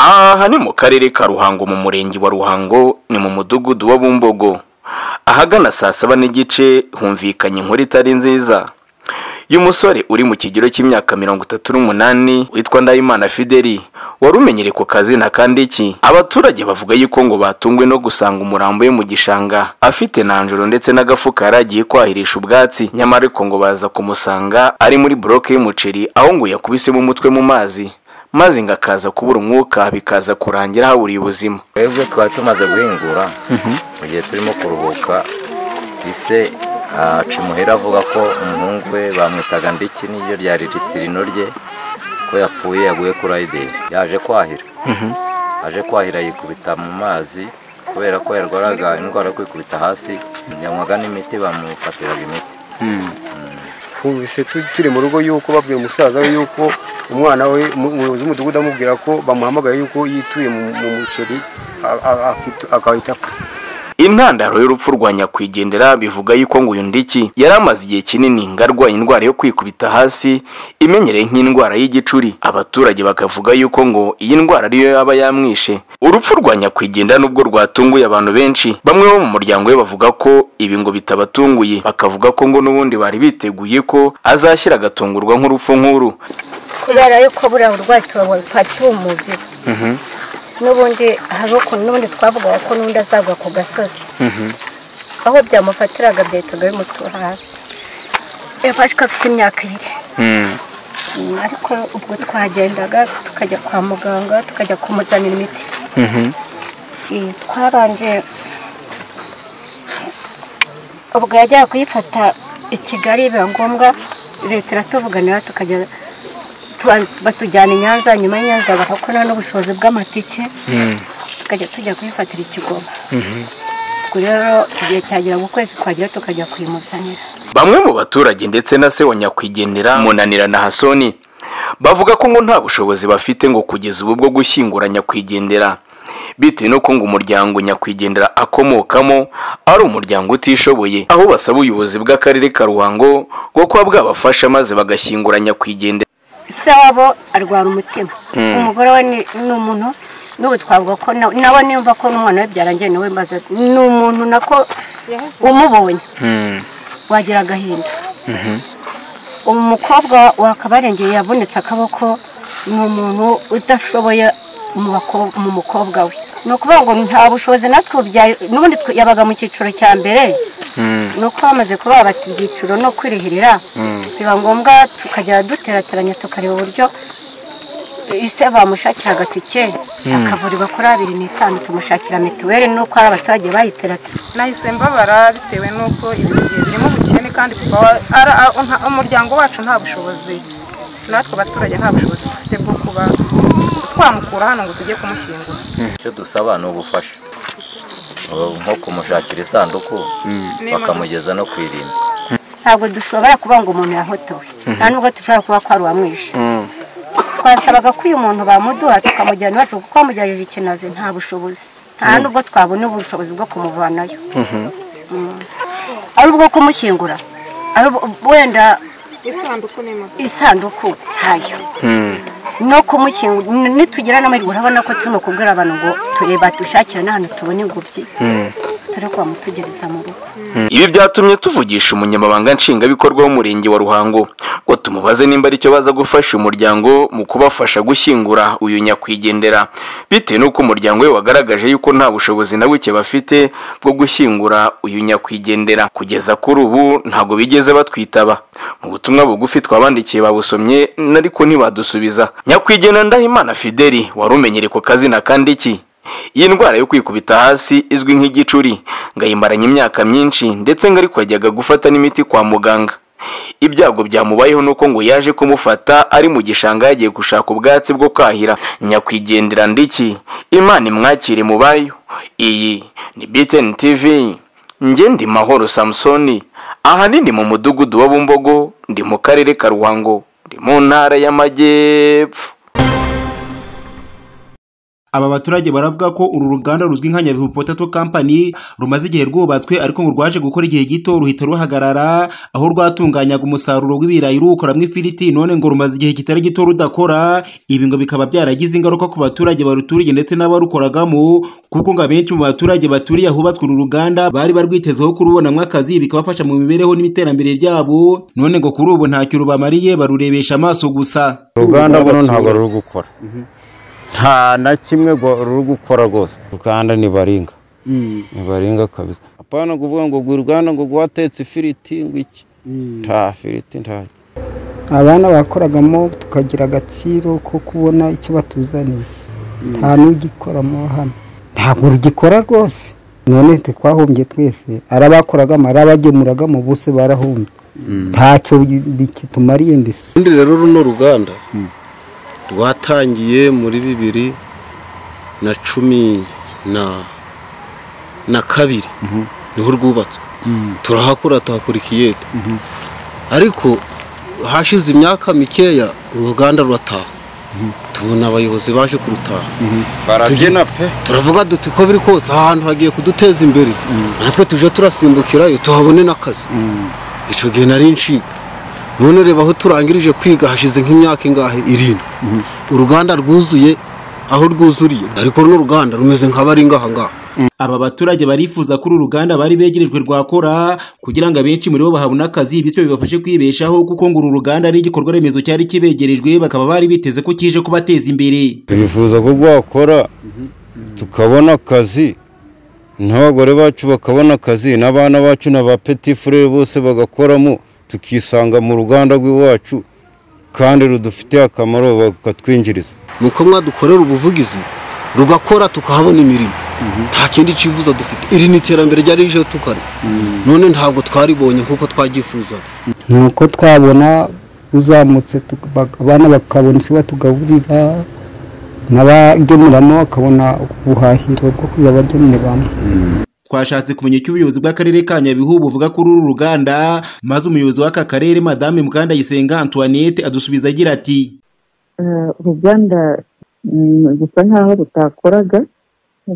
aha ni mu karere ka ruhango mu murenge wa ruhango ni mu mudugudu wa bumbogo ahagana saa saba n'igice humvikanye inkuru itari nziza uyu musore uri mu kigero cy'imyaka mirongo itatu n'umunani witwa ndayimana fideli wari umenyere ku kazina kandi iki abaturage bavuga yuko ngo batunguwe no gusanga umurambo we mu gishanga afite nanjoro ndetse n'agafuka yari agiye kwahirisha ubwatsi nyamara ariko ngo baza kumusanga ari muri buroke y'umuceri aho ngo yakubisemo umutwe mu mazi maze ngo akaza kubura umwuka bikaza kurangira haburiye ubuzima twebwe twari tumaze guhingura mu gihe turimo kuruhuka ise aca imuhira avuga ko umuhungu we bamwitaga mbiki niryo ryari risirino rye ko yapfuye yaguye kuri ayideri yaje kwahira aje kwahira yikubita mu mazi kubera ko yarwaraga indwara yo kwikubita hasi yanywaga n'imiti bamufatiraga imiti twumvise tu- turi mu rugo yuko babwiye umusaza we yuko umwana we umu- umuyobozi w'umudugudu amubwira ko bamuhamagaye yuko yituye mu mu muceri a- a- akitu- agahita apfa intandaro y'urupfu rwa nyakwigendera bivuga yuko ngo uyu ndiki yari amaze igihe kinini ngo arwaye indwara yo kwikubita hasi imenyereye nk'indwara y'igicuri abaturage bakavuga yuko ngo iyi ndwara ariyo yaba yamwishe urupfu rwa nyakwigendera nubwo rwatunguye abantu benshi bamwe bo mu muryango we bavuga ko ibi ngo bitabatunguye bakavuga ko ngo n'ubundi bari biteguye ko azashyira agatungurwa nk'urupfu nk'uru kubera yuko buriya burwayi tuba tumuzi n'ubundi hari ukuntu n'ubundi twavugaga ko n'ubundi azagwa ku gasozi aho byamufatiraga byahitaga bimutura hasi yafashwe afite imyaka ibiri Mm, ariko ubwo twagendaga tukajya kwa muganga tukajya kumuzanira imiti Eh, twarangije ubwo yajyaga kuyifata i kigali biba ngombwa leta iratuvuganira tukajya tuba- batujyana i nyanza nyuma y'i nyanza bagakora n'ubushobozi bw'amatike tukajya tujya kuyifatira i kigoba ubwo rero igihe cyagera mu kwezi kwagera tukajya kuyimuzanira bamwe mu baturage ndetse na se wa nyakwigendera munanira na hasoni bavuga ko ngo nta bushobozi bafite ngo kugeza ubu bwo gushyingura nyakwigendera bitewe nuko ngo umuryango nyakwigendera akomokamo ari umuryango utishoboye aho basaba ubuyobozi bw'akarere ka ruhango ngo kuba bwabafasha maze bagashyingura nyakwigendera se wabo arwara umutima umugore we ni ni umuntu n'ubu twavuga ko na- nawe niyumva ko n'umwana we byarangiye nawe maze ni umuntu nako umubonye wagira agahinda umukobwa wakabarengeye yavunitse akaboko ni umuntu udashoboye mu bako- mu mukobwa we ni ukuvuga ngo nta bushobozi natwe bubyaye n'ubundi twe- yabaga mu cyiciro cya mbere ni uko bamaze kuba bata ibyiciro no kwirihirira biba ngombwa tukajya duterateranya tukareba uburyo ise bamushakiraga tike akavurirwa kuri abiri n'itanu tumushakira mituweli n'uko ari abaturage bayiterateranya nahise mbabara bitewe n'uko ibintu bigiye birimo ubukene kandi kuva wa- ara- a- nta- umuryango wacu nta bushobozi natwe abaturage nta bushobozi dufite bwo kuba twamukura hano ngo tujye kumushyingura icyo dusaba ni ubufasha Ubu nko kumushakira isanduku bakamugeza no kwirinda ntabwo dushobora kuba ngo umuntu yahotowe nta nubwo dushobora kuba ko ari uwamwishe twasabaga ko uyu muntu bamuduha tukamujyana iwacu kuko wamugerageje ikintu azi nta bushobozi nta nubwo twabona ubushobozi bwo kumuvanayo Mm. ari ubwo kumushyingura ari ubwo- wenda isanduku ntayo no kumushyingura n- nitugira n'amahirwe urabona ko turimo kubwira abantu ngo tureba dushakire n'ahantu tubona ingobyi turi mutugereza mu rugo ibi byatumye tuvugisha umunyamabanga nshingwabikorwa w'umurenge wa ruhango ngo tumubaze nimba ari cyo baza gufasha umuryango mu kubafasha gushyingura uyu nyakwigendera bitewe n'uko umuryango we wagaragaje yuko nta bushobozi na buke bafite bwo gushyingura uyu nyakwigendera kugeza kuri ubu ntabwo bigeze batwitaba mu butumwa bugufi twabandikiye babusomye ariko ntibadusubiza nyakwigendera ndahimana fideli wari umenyereye ku kazina kandi iki iyi ndwara yo kwikubita hasi izwi nk'igicuri ngo ayimaranye imyaka myinshi ndetse ngo ariko yajyaga gufata n'imiti kwa muganga ibyago byamubayeho nuko ngo yaje kumufata ari mu gishanga yagiye gushaka ubwatsi bwo kwahira nyakwigendera ndiki imana imwakire mu bayo iyi ni btn tv ngende mahoro samusoni ahanini mu mudugudu wa bumbogo ndi mu karere ka ruhango ndi mu ntara y'amajyepfo aba baturage baravuga ko uru ruganda ruzwi nka nyabihu potato company rumaze igihe rwubatswe ariko ngo rwaje gukora igihe gito ruhita ruhagarara aho rwatunganyaga umusaruro w'ibirayi ruwukoramo ifiriti none ngo rumaze igihe kitari gito rudakora ibi ngo bikaba byaragize ingaruka ku baturage baruturiye ndetse n'abarukoragamo kuko ngo abenshi mu baturage baturiye ahubatswe uru ruganda bari barwitezeho kurubonamo akazi bikabafasha mu mibereho n'iterambere ryabo none ngo kuri ubu ntacyo rubamariye barurebesha amaso gusa uruganda buno ntabwo ruri gukora nta na kimwe gwa- ruri gukora rwose uruganda ni baringa ni baringa kabisa apana kuvuga ngo gwa uruganda ngo rwatetse ifiriti ngo iki nta firiti nta abana bakoragamo tukagira agaciro ko kubona icyo batuzaniye nta n'ugikoramo hano ntabwo rugikora rwose none twahombye twese ari abakoragamo ari abagemuragamo bose barahombye ntacyo bi- bikitumariye mbese ubundi rero runo ruganda rwatangiye muri bibiri na cumi na na kabiri niho rwubatswe turahakora tuhakora ikiyede ariko hashize imyaka mikeya uruganda rurataha tubona abayobozi baje kurutaha barabyina pe turavuga duti ko biri kose aha hantu hagiye kuduteza imbere natwe tuje turasimbukirayo tuhabone n'akazi icyo gihe nari nshinga none reba aho turangirije kwiga hashize nk'imyaka ingahe irindwi uruganda rwuzuye aho rwuzuriye ariko runo ruganda rumeze nka baringa aha ngaha aba baturage barifuza ko uru ruganda bari begerejwe rwakora kugira ngo abenshi muri bo bahabone akazi bityo bibafashe kwibeshaho kuko ngo uru ruganda ari igikorwa remezo cyari kibegerejwe bakaba bari biteze ko kije kubateza imbere turifuza ko rwakora tukabona akazi n'abagore bacu bakabona akazi n'abana bacu na ba peti furere bose bagakoramo tukisanga mu ruganda rw'iwacu kandi rudufitiye akamaro bakatwinjiriza nuko mwadukorera ubuvugizi rugakora tukahabona imirimo nta kindi cyifuza dufite iri ni iterambere ryari rije tukari none ntabwo twaribonye nk'uko twabyifuzaga nuko twabona uzamutse tuk- bak- abana bakabona icyo batugaburira n'abagemuramo bakabona ubuhahiro bwo kujya bagemuriramo twashatse kumenya icyo ubuyobozi bw'akarere ka nyabihu buvuga kuri uru ruganda maze umuyobozi w'aka karere madame mukandayisenga antoinette adusubiza agira ati Eh, uruganda mm, gusa nkaho rutakoraga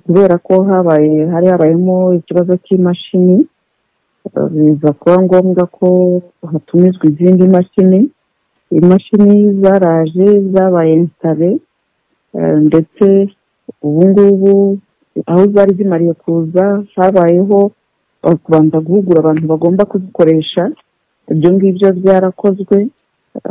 kubera ko habaye hari habayemo ikibazo cy'imashini eh, biza kuba ngombwa ko hatumizwa izindi mashini imashini zaraje zabaye instale eh, ndetse ubu ngubu aho zari zimariye kuza habayeho eh, kubanza guhugura abantu bagomba kuzikoresha ibyo ngibyo byarakozwe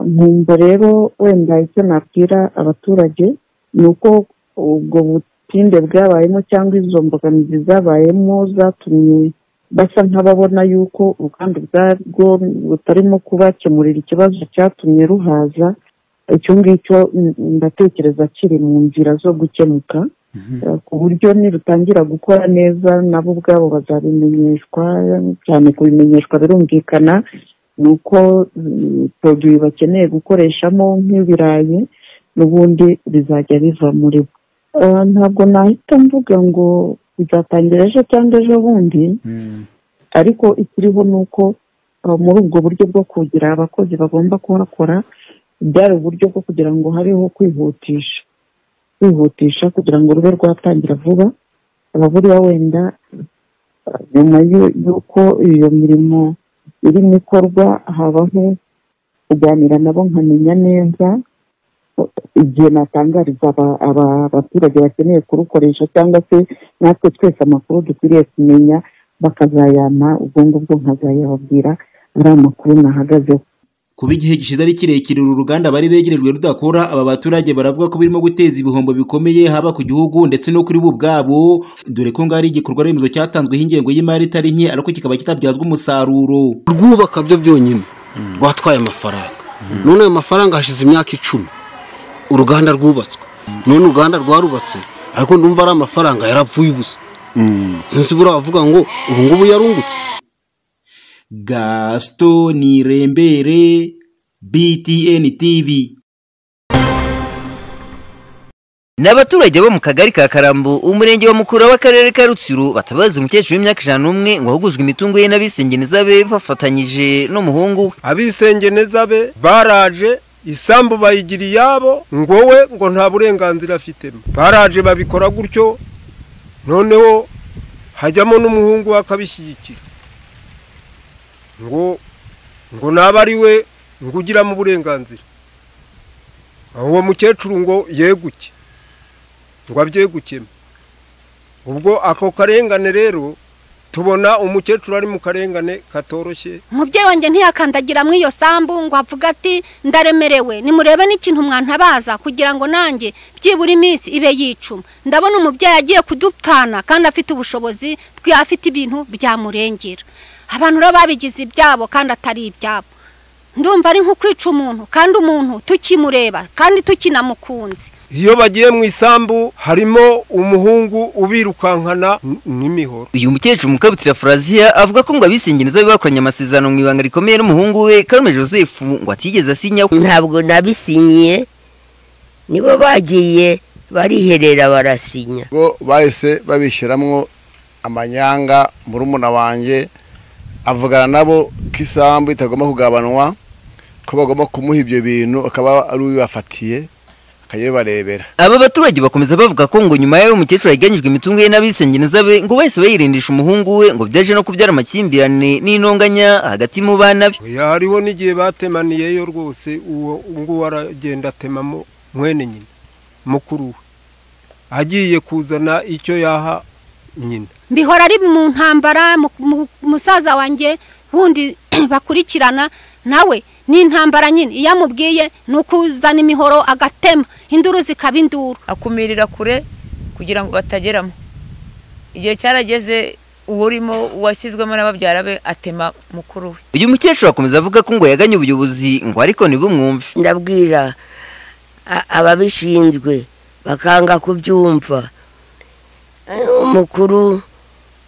nkumva rero wenda icyo nabwira abaturage ni uko ubwo butinde bwabayemo cyangwa izo mbogamizi zabayemo zatumye basa nk'ababona yuko uruganda ubwarwo butarimo kubakemurira ikibazo cyatumye ruhaza icyo ngicyo mm, ndatekereza kiri mu nzira zo gukemuka Eh, ku buryo nirutangira gukora neza nabo ubwabo bazabimenyeshwa cyane kubimenyeshwa birumvikana ni uko mm, poroduwi bakeneye gukoreshamo nk'ibirayi n'ubundi bizajya biva muri bo Eh, ntabwo nahita mvuga ngo bizatangira ejo cyangwa ejo bundi ariko ikiriho ni uko eh, muri ubwo buryo bwo kugira abakozi bagomba kuhakora byari uburyo bwo kugira ngo hariho kwihutisha kwihutisha kugira ngo rube rwatangira vuba ababuriya wenda eh, nyuma y'u- y'uko iyo mirimo irimo ikorwa habaho kuganira nabo nkamenya neza igihe natangariza aba- aba- abaturage bakeneye kurukoresha cyangwa se natwe twese amakuru dukwiriye kumenya bakazayampa ubwo ngubwo nkazayababwira ari amakuru nahagazeho kuba igihe gishize ari kirekire uru ruganda bari begerejwe rudakora aba baturage baravuga ko birimo guteza ibihombo bikomeye haba ku gihugu ndetse no kuri bo ubwabo dore ko ngo ari igikorwa remezo cyatanzweho ingengo y'imari itari nke ariko kikaba kitabyazwa umusaruro rwubaka byo byonyine rwatwaye amafaranga none ayo mafaranga hashize imyaka icumi uruganda rwubatswe none uruganda rwarubatse ariko ndumva ari amafaranga yarapfuye ubusa nzi buriya bavuga ngo ubu ngubu yarungutse gaston rembere btn tv Ni abaturage bo mu kagari ka Karambo umurenge wa Mukura w'akarere ka Rutsiro batabaza umukecuru w'imyaka ijana n'umwe ngo ahugujwe imitungo ye n'abisengeniza be bafatanyije n'umuhungu we abisengenezabe baraje isambu bayigira iyabo ngo we ngo nta burenganzira afitemo baraje babikora gutyo noneho hajyamo n'umuhungu we akabishyigikira ngo ngo naba ari we ngo ugiramo uburenganzira uwo mukecuru ngo yeguke ngo abyegukemo ubwo ako karengane rero tubona umukecuru ari mu karengane katoroshye umubyeyi wanjye ntiyakandagira muri iyo sambu ngo avuge ati ndaremerewe nimurebe n'ikintu mwantabaza kugira ngo nanjye byibura iminsi ibe yicuma ndabona umubyeyi agiye kudupfana kandi afite ubushobozi afite ibintu byamurengera abantu rero babigize ibyabo kandi atari ibyabo ndumva ari nko kwica umuntu kandi umuntu tukimureba kandi tukinamukunze iyo bagiye mu isambu harimo umuhungu ubirukankana n- n'imihoro uyu mukecuru mukabutira furaziya avuga ko ngo abisingiriza bakoranye amasezerano mu ibanga rikomeye n'umuhungu we karume joseph ngo atigeze asinya ntabwo nabisinyiye nibo bagiye bariherera barasinya bo bahise babishyiramwo amanyanga murumuna wanjye avugana nabo ko isambu itagomba kugabanwa ko bagomba kumuha ibyo bintu akaba ari ubibafatiye akabibarebera aba baturage bakomeza bavuga ko ngo nyuma y'aho umukecuru yaganyijwe imitungo ye n'abisengeniza be ngo bahise bayirindisha umuhungu we ngo byaje no kubyara amakimbirane n'intonganya hagati mu bana be oya hariho n'igihe batemaniyeyo rwose uwo nguwo aragenda atemamo mwene nyina mukuru we agiye kuzana icyo yaha nyina mbihora ari mu ntambara mu- mu- musaza wanjye wundi bakurikirana nawe ni intambara nyine iyo amubwiye ni ukuzana imihoro agatema induru zikaba induru akumirira kure kugira ngo batageramo igihe cyarageze uwurimo uwashyizwemo na babyara be atema mukuru we uyu mukecuru akomeza avuga ko ngo yaganye ubuyobozi ngo ariko ntibumwumve ndabwira a- ababishinzwe bakanga kubyumva Eh, umukuru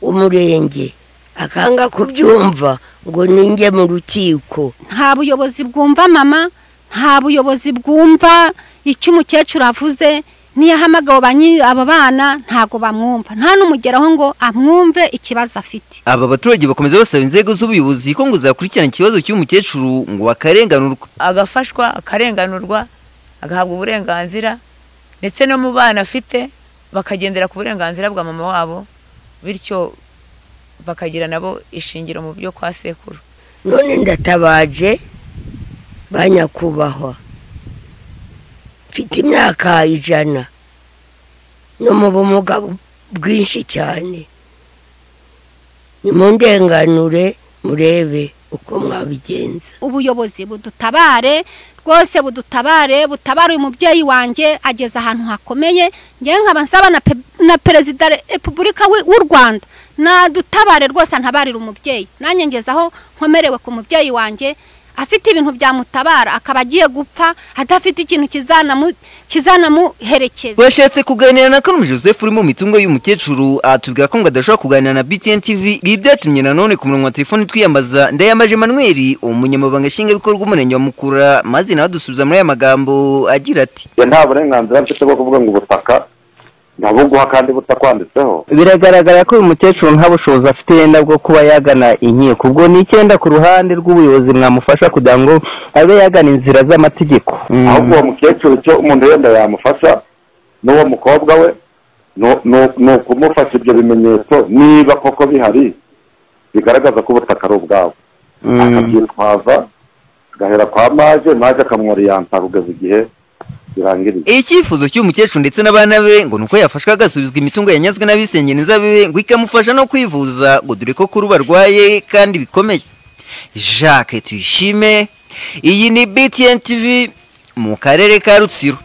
w'umurenge akanga kubyumva ngo ninjye mu rukiko nta buyobozi bwumva mama nta buyobozi bwumva icyo umukecuru avuze niyo ahamagawe ba nyi- abo bana ntago bamwumva nta n'umugeraho ngo amwumve ikibazo afite aba baturage bakomeza basaba inzego z'ubuyobozi ko ngo zakurikirana ikibazo cy'uyu mukecuru ngo bakarenganurwa agafashwa akarenganurwa agahabwa uburenganzira ndetse no mu bana afite bakagendera ku burenganzira bwa mama wabo bityo bakagira nabo ishingiro mu byo kwa sekuru none ndatabaje ba nyakubahwa mfite imyaka ijana no mu bumuga bu- bwinshi cyane nimundenganure murebe uko mwabigenza ubuyobozi budutabare rwose budutabare butabare uyu mubyeyi wanjye ageze ahantu hakomeye ngewe nkaba nsaba na pe- na perezida wa repubulika w'i- w'u rwanda nadutabare rwose antabarire umubyeyi nanjye ngeze aho nkomerewe ku mubyeyi wanjye afite ibintu byamutabara akaba agiye gupfa adafite ikintu kizanamu- kizanamuherekeza twashatse kuganira na karume joseph uri mu mitungo y'umukecuru atubwira ko ngo adashobora kuganira na btn tv ibi byatumye nanone ku murongo wa telefoni twiyambaza ndayamaje emmanuel umunyamabanga nshingwabikorwa w'umurenge wa mukura maze nawe adusubiza muri aya magambo agira ati ya nta burenganzira mfite bwo kuvuga ngo ubutaka ntabuguha kandi butakwanditseho biragaragara ko uyu mukecuru nta bushobozi afite yenda bwo kuba yagana inkiko ubwo ni icyenda ku ruhande rw'ubuyobozi mwamufasha kugira ngo abe yagana inzira z'amategeko ahubwo uwo mukecuru icyo umuntu wenda yamufasha n'uwo mukobwa we nu- nu- ni ukumufasha ibyo bimenyetso niba koko bihari bigaragaza ko ubutaka ari ubwabo akabyitwaza agahera kwa maje maje akamworiyansa kugeza igihe birangiriye icyifuzo cy'uyu mukecuru ndetse n'abana be ngo ni uko yafashwa agasubizwa imitungo yanyazwe n'abisengeniza be ngo ikamufasha no kwivuza ngo dore ko kuri ubu arwaye kandi bikomeye jacques tuyishime iyi ni btn tv mu karere ka rutsiro